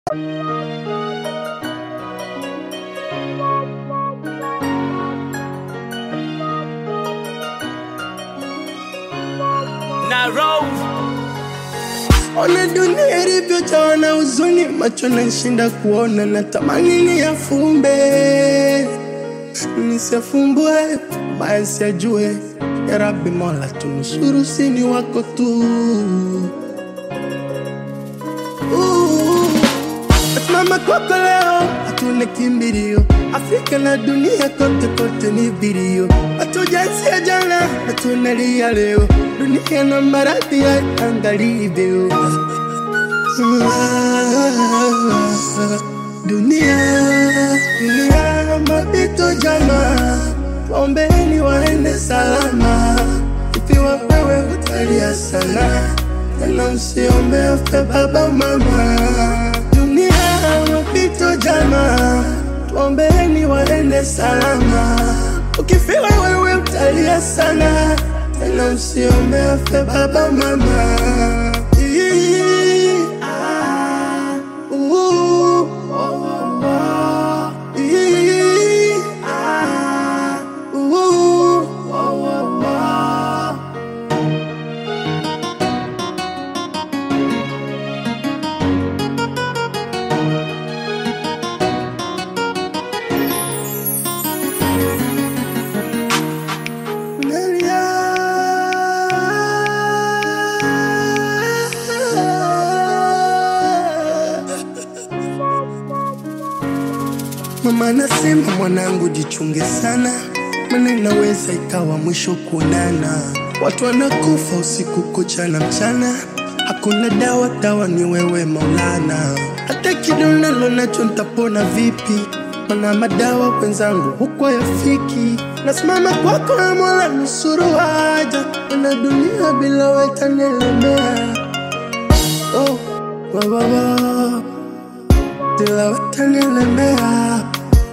na roll Ona dunia ilivyojawa na huzuni, macho nashinda kuona, natamani niyafumbe nisiyafumbue, baya siyajue. Ya Rabbi Mola, tunusuru, sini wako tu. Uh, Simama kwako leo, hatuna kimbilio. Afrika na dunia kote kote ni vilio, hatujaanzia jana, hatunalia leo. Dunia na maradhi ya angalivyo dunia dunia mapito jama, waombeni waende salama. Ikiwa wewe utalia sana, tena usiombe afe baba mama. Dunia mapito jama, tuombeni waende salama. Ukifiwa wewe utalia sana, tena usiombe afe baba mama. Ii, ah, uh, oh, oh, oh. Ii, ah, uh, oh, oh, oh. Nalia. Mama anasema mwanangu, jichunge sana, maana inaweza ikawa mwisho kuonana. Watu wanakufa usiku kucha na mchana, hakuna dawa, dawa ni wewe Maulana. Hata kidonalo nacho nitapona vipi? Mana madawa wenzangu huko yafiki. Nasimama kwako ya Mola, nusuru haja, na dunia bila wewe itanielemea. Oh, wa, wa, wa. Bila wewe itanielemea.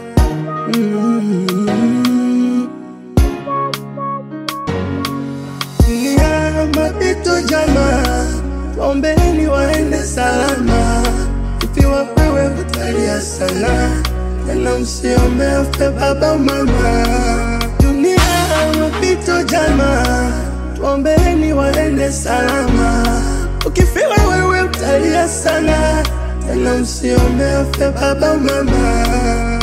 Mm. Dunia mapito jama, tuombeni waende salama. Ikiwa wewe utalia sana, tena usiombe afe baba mama. Dunia mapito jama, tuombeni waende salama. Ukifiwa wewe utalia sana, tena usiombe afe baba mama.